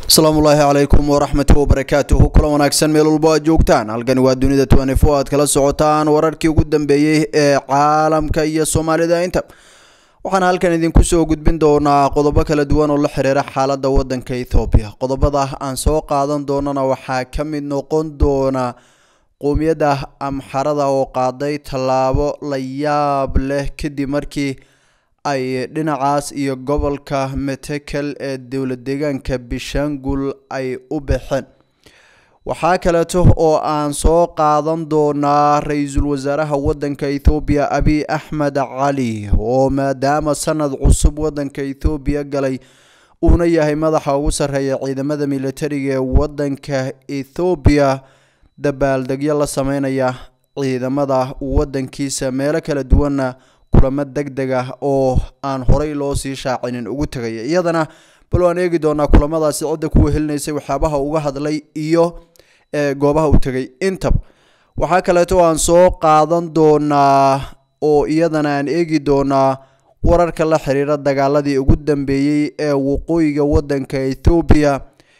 asalaamu ullaahi calaykum waraxmatu wabarakaatuhu kulan wanaagsan meel walbo aad joogtaan halkani waa dunida tnfo aad kala socotaan wararkii ugu dambeeyey ee caalamka iyo soomaalida inta waxaana halkan idinku soo gudbin doonaa qodobo kala duwan oo la xiriira xaalada wadanka ethoobiya qodobada aan soo qaadan doonana waxaa ka mid noqon doona qowmiyadda amxarada oo qaaday tallaabo la yaab leh kadib markii ay dhinacaas iyo gobolka metekel ee dowlad deegaanka bishangul ay u baxeen waxaa kaleeto oo aan soo qaadan doonaa ra-iisul wasaaraha wadanka ethoobiya abiy axmed cali oo maadaama sanad cusub wadanka ethoobiya galay uuna yahay madaxa ugu sarreeya ciidamada militariga ee wadanka ethoobiya dabaaldegyo la sameynaya ciidamada wadankiisa meelo kala duwanna kulamo deg deg ah oo aan horey loo sii shaacinin ugu tegaya iyadana bal waan eegi doonaa kulamadaasi cidda kuwa helinaysay waxyaabaha uga hadlay iyo goobaha u tegay intaba waxaa kaleeto aan soo qaadan doonaa oo iyadana aan eegi doonaa wararka la xiriira dagaaladii ugu dambeeyey ee waqooyiga wadanka ethoobiya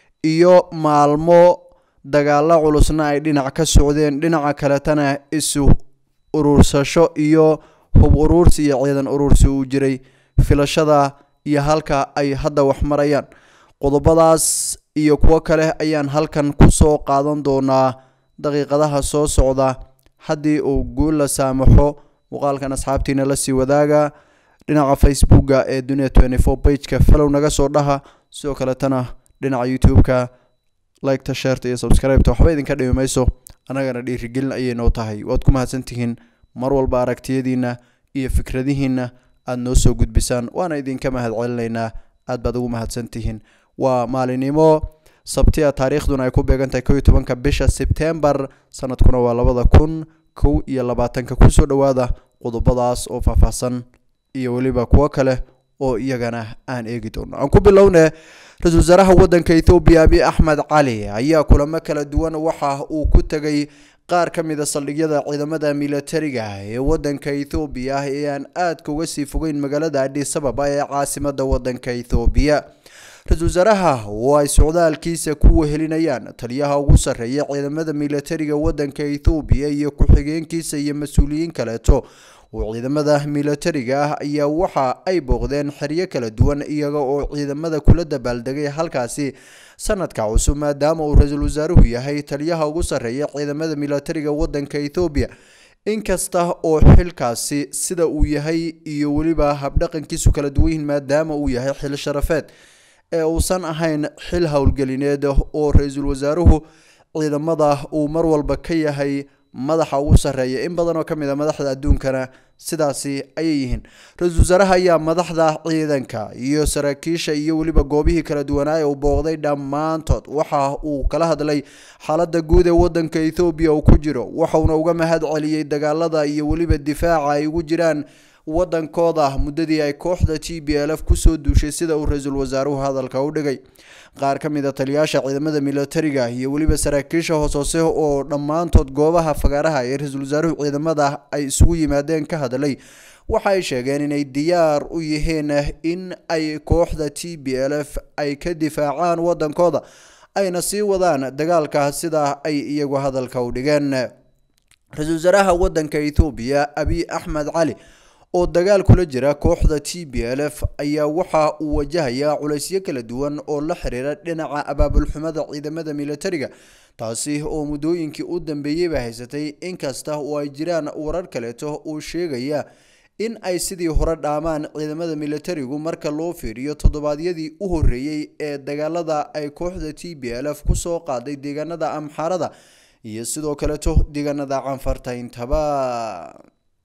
iyo maalmo dagaalo culusna ay dhinac ka socdeen dhinaca kaletana isu urursasho iyo hub uruursi iyo ciidan uruursi uu jiray filashada iyo halka ay hadda wax marayaan qodobadaas iyo kuwo kale ayaan halkan kusoo qaadan doonaa daqiiqadaha soo socda haddii uu guul la saamaxo muuqaalkan asxaabtiina lasii wadaaga dhinaca facebooka ee dunia twenty four bageka falow naga soo dhaha sidoo kaletana dhinaca youtube-ka liketa sheerta iyo subscribeta waxba idinka dhimi mayso annagana dhiirigelin ayay noo tahay waad ku mahadsantihiin mar walba aragtiyadiina iyo fikradihiina aada noo soo gudbisaan waana idinka mahad celinaynaa aad baad ugu mahadsantihiin waa maalinimo sabti a taariikhduna ay ku beegantahay kow iyo tobanka bisha sebtembar sanadkuna waa labada kun kow iyo labaatanka kusoo dhowaada qodobadaas oo faahfaahsan iyo weliba kuwo kale oo iyagana aan eegi doono aan ku bilowne ra-isul wasaaraha wadanka ethoobiya abiy axmed cali ayaa kulamo kala duwan waxa uu ku tegay qaar ka mid a saldhigyada ciidamada militariga ee wadanka ethoobiya ee aan aadka uga sii fogeyn magaalada adis ababa ee caasimada wadanka ethoobiya ra-isul wasaaraha oo ay socdaalkiisa ku wehelinayaan taliyaha ugu sarreeya ciidamada militariga wadanka ethoobiya iyo ku-xigeenkiisa iyo mas-uuliyiin kaleeto oo ciidamada militariga ah ayaa waxa ay booqdeen xeryo kala duwan iyaga oo ciidamada kula dabaaldegay halkaasi sanadka cusub maadaama uu ra-iisul wasaaruhu yahay taliyaha ugu sarreeya ciidamada militariga wadanka ethoobiya inkasta oo xilkaasi sida uu yahay iyo weliba habdhaqankiisu kala duwan yihiin maadaama uu yahay xil sharafeed ee uusan ahayn xil howlgelineed oo ra-iisul wasaaruhu ciidamada uu mar walba ka yahay madaxa ugu sarreeya in badan oo ka mid a madaxda adduunkana sidaasi ayay yihiin ra-iisul wasaaraha ayaa madaxda ciidanka iyo saraakiisha iyo weliba goobihii kala duwanaaye uu booqday dhammaantood waxa uu kala hadlay xaalada guud ee wadanka ethoobiya uu ku jiro waxauna uga mahad celiyey dagaalada iyo weliba difaaca ay ugu jiraan wadankooda muddadii ay kooxda t b l f kusoo duushay sida uu ra-iisul wasaaruhu hadalka u dhigay qaar ka mid a taliyaasha ciidamada militariga iyo weliba saraakiisha hoos hoose oo dhammaantood goobaha fagaaraha ee ra-iisul wasaaruhu ciidamada ay isugu yimaadeen ka hadlay waxa ay sheegeen inay diyaar u yihiin in ay kooxda t b l f ay ka difaacaan wadankooda ayna sii wadaan dagaalka sida ay iyagu hadalka u dhigeen ra-iisul wasaaraha wadanka ethoobiya abiy axmed cali oo dagaal kula jira kooxda t b l f ayaa waxa uu wajahayaa culaysyo kala duwan oo la xiriira dhinaca abaabulxumada ciidamada militariga taasi oo muddooyinkii u dambeeyeyba haysatay inkasta oo ay jiraan warar kaleeto uu sheegaya in ay sidii hore dhaamaan ciidamada militarigu marka loo fiiriyo toddobaadyadii u horreeyey ee dagaalada ay kooxda t b l f kusoo qaaday deegaanada amxaarada iyo sidoo kaleeto deegaanada canfarta intaba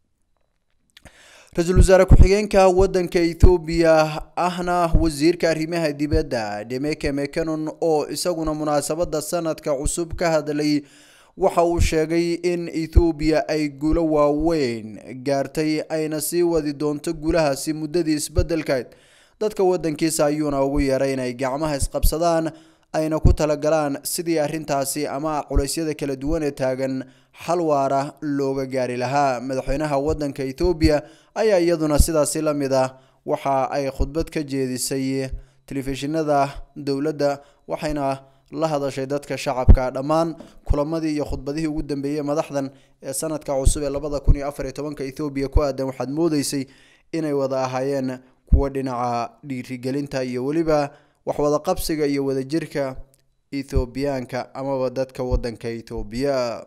ra-iisul wasaare ku-xigeenka wadanka ethoobiya ahna wasiirka arrimaha dibadda demeke mecanon oo isaguna munaasabada sanadka cusub ka hadlay waxa uu sheegay in ethoobiya ay guulo waaweyn gaartay ayna sii wadi doonto guulahaasi muddadii isbedelkayd dadka wadankiisa ayuuna ugu yeeray inay gacmaha isqabsadaan ayna ku talagalaan sidii arrintaasi ama culeysyada kala duwan ee taagan xal waara looga gaari lahaa madaxweynaha wadanka ethoobiya ayaa iyaduna sidaasi la mid ah waxa ay khudbad ka jeedisay telefishinada dowladda waxayna la hadashay dadka shacabka dhammaan kulamadii iyo khudbadihii ugu dambeeyey madaxdan ee sanadka cusub ee labada kun iyo afar iyo tobanka ethoobiya ku aadan waxaad moodeysay inay wada ahaayeen kuwo dhinaca dhiirigelinta iyo weliba waxwada qabsiga iyo wadajirka ethoobiyaanka amaba dadka wadanka ethoobiya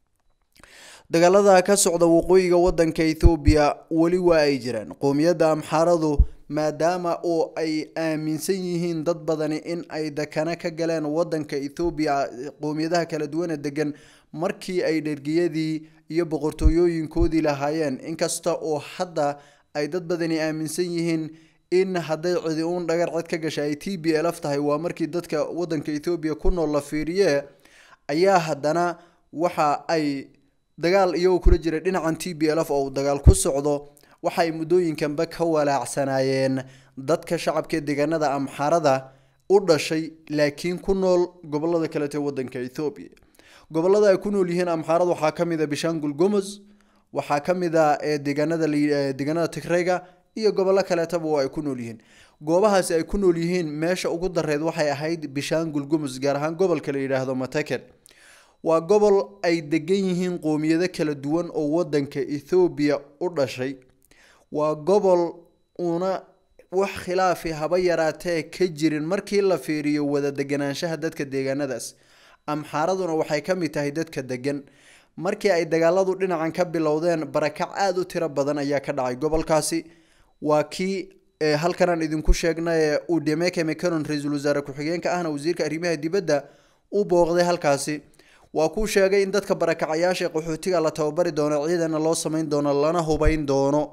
dagaalada ka socda waqooyiga wadanka ethoobiya weli waa ay jiraan qoomiyadda amxaaradu maadaama oo ay aaminsan yihiin dad badani in ay dakana ka galeen wadanka ethoobiya qoomiyadaha kala duwana degan markii ay dhergiyadii iyo boqortooyooyinkoodii lahaayeen inkasta oo hadda ay dad badani aaminsan yihiin in hadday cidi uun dhagar cid ka gasha ay t b lf tahay waa markii dadka wadanka ethoobiya ku nool la fiiriye ayaa haddana waxa ay dagaal iyagoo kula jira dhinacan t b lf oo uu dagaal ku socdo waxa ay muddooyinkanba ka walaacsanaayeen dadka shacabka deegaanada amxaarada u dhashay laakiin ku nool gobolada kalete wadanka ethoobiya gobolada ay ku nool yihiin amxaarada waxaa kamid a bishangul gomos waxaa kamid a deegaanada deegaanada tigreyga iyo gobollo kaleetaba oo ay ku nool yihiin goobahaasi ay ku nool yihiin meesha ugu dareed waxay ahayd bishangul gomos gaar ahaan gobolka la yidhaahdo mateken waa gobol ay degan yihiin qoomiyado kala duwan oo wadanka ethoobiya u dhashay waa gobol una wax khilaafi haba yaraatee ka jirin markii la fiiriyo wada deganaanshaha dadka deegaanadaas amxaaraduna waxay ka mid tahay dadka degan markii ay dagaaladu dhinacan ka bilowdeen barakac aada u tiro badan ayaa ka dhacay gobolkaasi waa kii halkanaan idinku sheegnay uu demeke mecanon ra-iisul wasaare ku-xigeenka ahna wasiirka arrimaha dibadda u booqday halkaasi waa kuu sheegay in dadka barakacayaasha qaxootiga la tababari doono ciidana loo sameyn doono lana hubeyn doono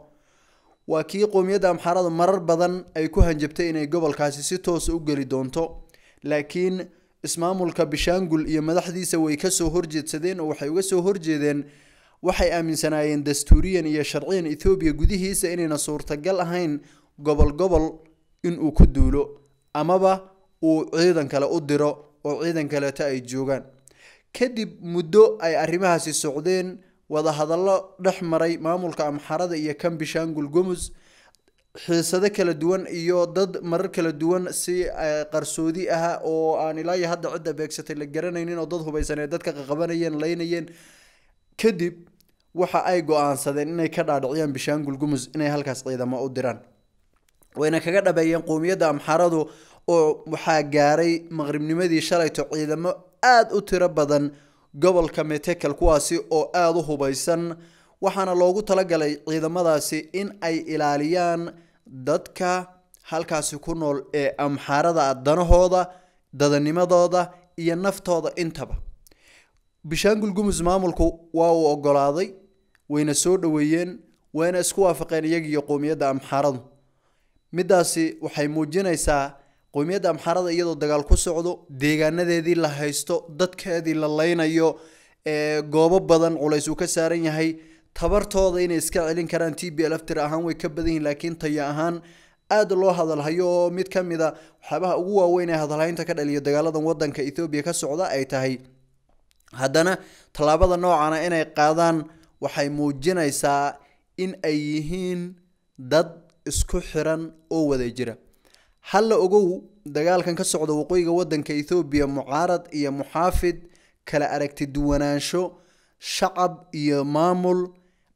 waa kii qoomiyadda amxaarada marar badan ay ku hanjabtay inay gobolkaasi si toosa u geli doonto laakiin ismaamulka bishangul iyo madaxdiisa way kasoo horjeedsadeen oo waxay uga soo horjeedeen waxay aaminsanaayeen dastuuriyan iyo sharciyan ethoobiya gudihiisa inayna suurtagal ahayn gobol gobol inuu ku duulo amaba uu ciidan kale u diro oo ciidan kaleeta ay joogaan kadib muddo ay arrimahaasi socdeen wadahadallo dhex maray maamulka amxarada iyo kan bishangul gomus xiisado kala duwan iyo dad marar kala duwan si qarsoodi ah oo aan ilaa iyo hadda cidda beegsatay la garanaynin oo dad hubaysan ee dadka qaqabanayeen laynayeen kadib waxa ay go-aansadeen inay ka dhaadhiciyaan bishangul gumus inay halkaas ciidamo u diraan wayna kaga dhabeeyeen qoomiyadda amxaradu oo waxaa gaaray maqribnimadii shalayto ciidamo aada u tiro badan gobolka metekel kuwaasi oo aada u hubaysan waxaana loogu talagalay ciidamadaasi in ay ilaaliyaan dadka halkaasi ku nool ee amxaarada danahooda dadanimadooda iyo naftooda intaba bishangul gumus maamulku waa uu ogolaaday wayna soo dhoweeyeen wayna isku waafaqeen iyagiiyo qowmiyadda amxaaradu midaasi waxay muujinaysaa qowmiyadda amxaarada iyadoo dagaal ku socdo deegaanadeedii la haysto dadkeedii la leynayo goobo badan culays uu ka saaran yahay tabartooda inay iska celin karaan t b lf tir ahaan way ka badan yihin laakiin tayo ahaan aada loo hadalhayo oo mid ka mid a waxyaabaha ugu waaweyn ee hadalhaynta ka dhaliyo dagaaladan wadanka ethoobiya ka socda ay tahay haddana tallaabada noocana inay qaadaan waxay muujinaysaa in ay yihiin dad isku xiran oo wada jira halla ogow dagaalkan ka socda waqooyiga wadanka ethoobiya mucaarad iyo muxaafid kala aragti duwanaansho shacab iyo maamul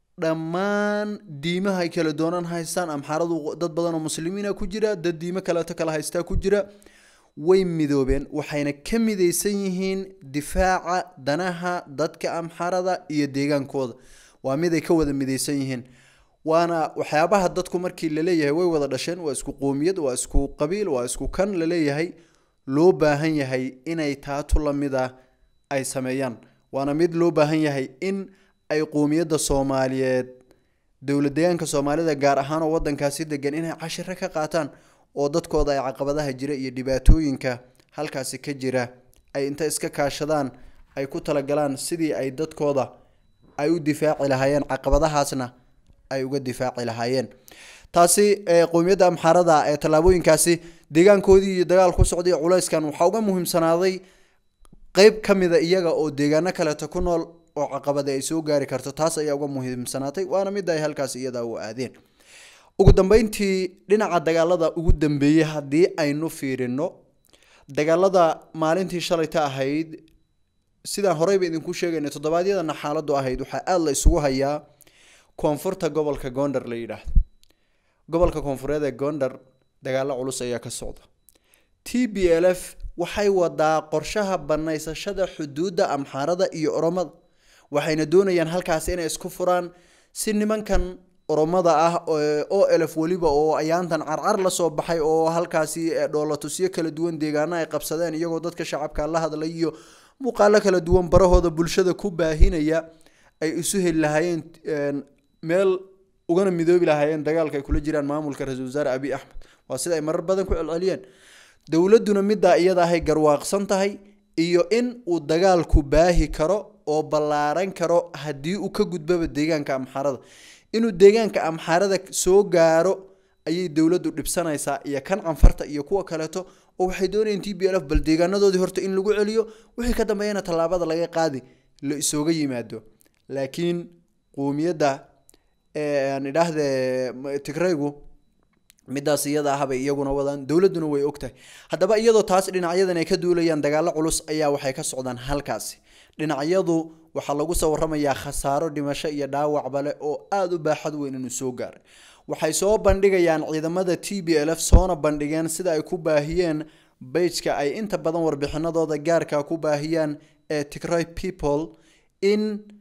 dhammaan diimaha ay kala doonaan haystaan amxaaradu dad badan oo muslimiina ku jira dad diimo kaleeto kala haystaa ku jira way midoobeen waxayna ka midaysan yihiin difaaca danaha dadka amxarada iyo deegaankooda waa mid ay ka wada midaysan yihiin waana waxyaabaha dadku markii laleeyahay way wada dhasheen waa isku qoomiyad waa isku qabiil waa isku kan laleeyahay loo baahan yahay inay taatu lamida ay sameeyaan waana mid loo baahan yahay in ay qoomiyadda soomaaliyeed dowlad deegaanka soomaalida gaar ahaan oo wadankaasi degan inay cashiro ka qaataan oo dadkooda ay caqabadaha jira iyo dhibaatooyinka halkaasi ka jira ay inta iska kaashadaan ay ku talagalaan sidii ay dadkooda ay u difaaci lahaayeen caqabadahaasna ay uga difaaci lahaayeen taasi qowmiyadda amxaarada ee tallaabooyinkaasi deegaankoodii iyo dagaal ku socday culayskan waxaa uga muhiimsanaaday qeyb ka mida iyaga oo deegaano kaleeto ku nool oo caqabada ay soo gaari karto taas ayaa uga muhiimsanaatay waana mid ay halkaas iyada u aadeen ugu dambeyntii dhinaca dagaalada ugu dambeeyey haddii aynu fiirino dagaalada maalintii shalayta ahayd sidaan horeyba idinku sheegaynay toddobaadyadana xaaladu ahayd waxaa aada la isugu hayaa koonfurta gobolka gondar la yidhaahdo gobolka koonfureed ee gondar dagaalo culus ayaa ka socda t b l f waxay wadaa qorshaha banaysashada xuduudda amxaarada iyo oromada waxayna doonayaan halkaasi inay isku furaan si nimankan oromada ah oo elf weliba oo ayaantan carcar lasoo baxay oo halkaasi dhoolatusyo kala duwan deegaano ay qabsadeen iyagoo dadka shacabka la hadlay iyo muuqaalo kala duwan barahooda bulshada ku baahinaya ay isu heli lahaayeen meel ugana midoobi lahaayeen dagaalka ay kula jiraan maamulka ra-isul wasaare abiy axmed waa sida ay marar badan ku celceliyeen dowladuna middaa iyada ahay garwaaqsan tahay iyo in uu dagaalku baahi karo oo ballaaran karo haddii uu ka gudbaba deegaanka amxaarada inuu deegaanka amxaarada soo gaaro ayay dowladdu dhibsanaysaa iyo kan canfarta iyo kuwa kaleeto oo waxay doonayeen t b l f bal deegaanadoodii horta in lagu celiyo wixii ka dambeeyana tallaabada laga qaadi la isooga yimaado laakiin qoomiyadda aan idhaahde tigraygu midaas iyada ahbay iyaguna wadaan dowladuna way ogtahay haddaba iyadoo taas dhinacyadan ay ka duulayaan dagaalo culus ayaa waxay ka socdaan halkaasi dhinacyadu waxaa lagu soo waramayaa khasaaro dhimasho iyo dhaawacba leh oo aada u baaxad weyn inuu soo gaaray waxay soo bandhigayaan ciidamada t b l f soona bandhigeen sida ay ku baahiyeen bajka ay inta badan warbixinadooda gaarka ku baahiyaan ee tigray people in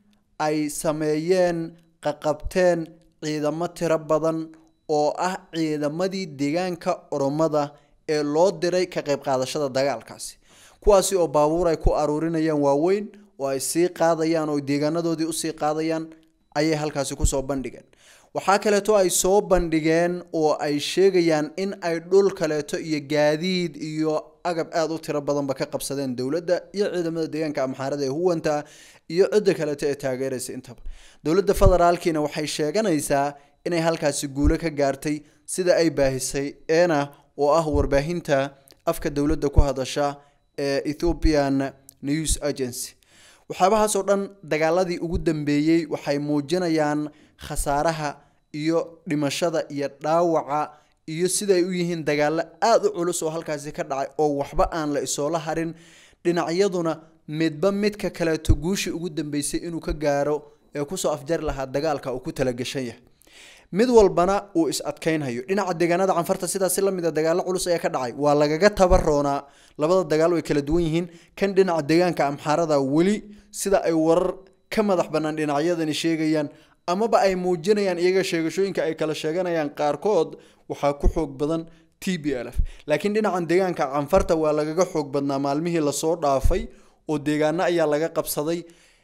ay sameeyeen qaqabteen ciidamo tiro badan oo ah ciidamadii deegaanka oromada ee loo diray ka qayb qaadashada dagaalkaasi kuwaasi oo baabuur ay ku aruurinayaan waaweyn oo ay sii qaadayaan oo deegaanadoodii usii qaadayaan ayay halkaasi kusoo bandhigeen waxaa kaleeto ay soo bandhigeen oo ay sheegayaan in ay dhul kaleeto iyo gaadiid iyo agab aada u tiro badanba ka qabsadeen dowladda iyo ciidamada deegaanka amxaarada ee huwanta iyo cidda kaleeto ee taageeraysa intaba dowladda federaalkiina waxay sheeganaysaa inay halkaasi guulo ka gaartay sida ay baahisay eena oo ah warbaahinta afka dowladda ku hadasha ee ethiopian news agency waxyaabahaasoo dhan dagaaladii ugu dambeeyey waxay muujinayaan khasaaraha iyo dhimashada iyo dhaawaca iyo siday u yihiin dagaalo aada u culus oo halkaasi ka dhacay oo waxba aan la isoola harin dhinacyaduna midba midka kaleeto guushii ugu dambeysay inuu ka gaaro ee kusoo afjari lahaa dagaalka uu ku talagashan yahay mid walbana uu is adkeynhayo dhinaca deegaanada canfarta sidaasi lamid a dagaalo culus ayaa ka dhacay waa lagaga tabaroonaa labada dagaal way kala duwan yihiin kan dhinaca deegaanka amxaarada weli sida ay warar ka madax banaan dhinacyadani sheegayaan amaba ay muujinayaan iyaga sheegashooyinka ay kala sheeganayaan qaarkood waxaa ku xoog badan t b l f laakiin dhinacan deegaanka canfarta waa lagaga xoog badnaa maalmihii lasoo dhaafay oo deegaano ayaa laga qabsaday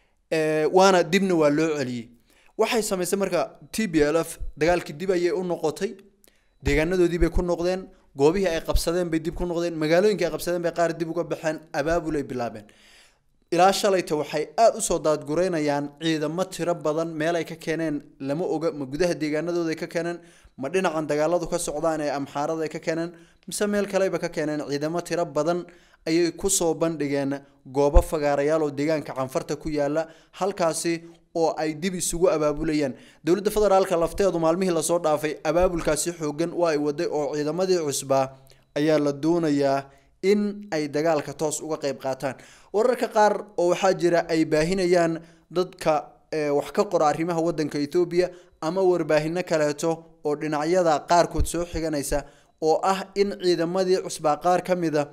waana dibna waa loo celiyey waxay samaysay marka t b l f dagaalkii dib ayay u noqotay deegaanadoodii bay ku noqdeen goobihii ay qabsadeen bay dib ku noqdeen magaalooyinkii ay qabsadeen bay qaar dib uga baxeen abaabul ay bilaabeen ilaa shalayta waxay aada usoo daadgureynayaan ciidamo tiro badan meel ay ka keeneen lama oga ma gudaha deegaanadooda ay ka keeneen ma dhinacan dagaaladu ka socdaan ee amxaarada ay ka keeneen mise meel kaleba ka keeneen ciidamo tiro badan ayay kusoo bandhigeen goobo fagaarayaal oo deegaanka canfarta ku yaala halkaasi oo ay dib isugu abaabulayaan dowladda federaalka lafteedu maalmihii lasoo dhaafay abaabulkaasi xoogan waa ay waday oo ciidamadii cusbaa ayaa la doonayaa in ay dagaalka toos uga qayb qaataan wararka qaar oo waxaa jira ay baahinayaan dadka wax ka qora arrimaha wadanka ethoobiya ama warbaahinno kaleeto oo dhinacyada qaarkood soo xiganaysa oo ah in ciidamadii cusbaa qaar ka mida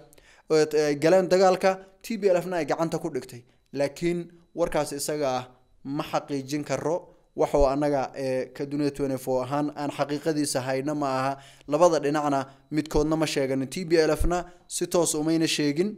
galeen dagaalka t b l f na ay gacanta ku dhigtay laakiin warkaas isaga ah ma xaqiijin karo waxoo annaga ka dunia twenty four ahaan aan xaqiiqadiisa hayna ma aha labada dhinacna midkoodna ma sheeganin t b l f na si toos umayna sheegin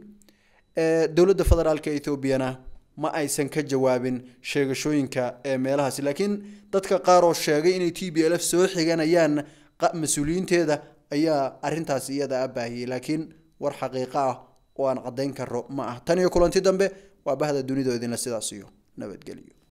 dowladda federaalka ethoobiana ma aysan ka jawaabin sheegashooyinka ee meelahaasi laakiin dadka qaar oo sheegay inay t b l f soo xiganayaan mas-uuliyiinteeda ayaa arintaas iyada a baahiyey laakiin war xaqiiqo ah oo aan caddayn karo ma ah tan iyo kulanti dambe waa bahda dunida idinla sidaas iyo nabadgelyo